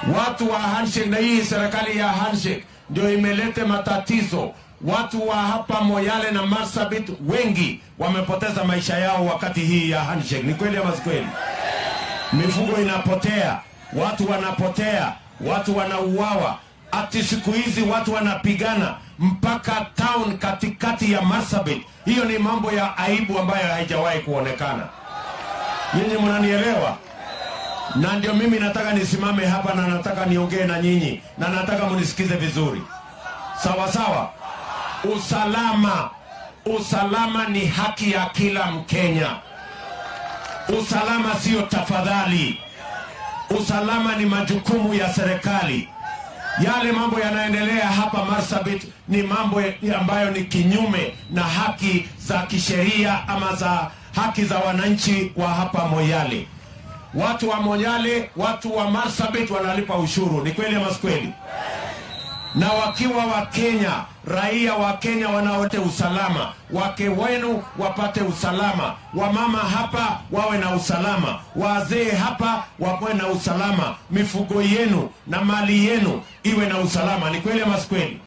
Watu wa handshake, na hii serikali ya handshake ndio imeleta matatizo. Watu wa hapa Moyale na Marsabit wengi wamepoteza maisha yao wakati hii ya handshake. Ni kweli ama si kweli? Mifugo inapotea, watu wanapotea, watu wanauawa. Ati siku hizi watu wanapigana mpaka town katikati ya Marsabit. Hiyo ni mambo ya aibu ambayo haijawahi kuonekana. Nyinyi mnanielewa? Na ndio mimi nataka nisimame hapa na nataka niongee na nyinyi na nataka munisikize vizuri, sawa sawa. Usalama, usalama ni haki ya kila Mkenya. Usalama sio tafadhali. Usalama ni majukumu ya serikali. Yale mambo yanaendelea hapa Marsabit ni mambo ambayo ni kinyume na haki za kisheria ama za haki za wananchi wa hapa Moyale. Watu wa Moyale, watu wa Marsabit wanalipa ushuru, ni kweli ama si kweli? na wakiwa wa Kenya, raia wa Kenya wanaote usalama, wake wenu wapate usalama, wamama hapa wawe na usalama, wazee hapa wawe na usalama, mifugo yenu na mali yenu iwe na usalama. Ni kweli ama si kweli?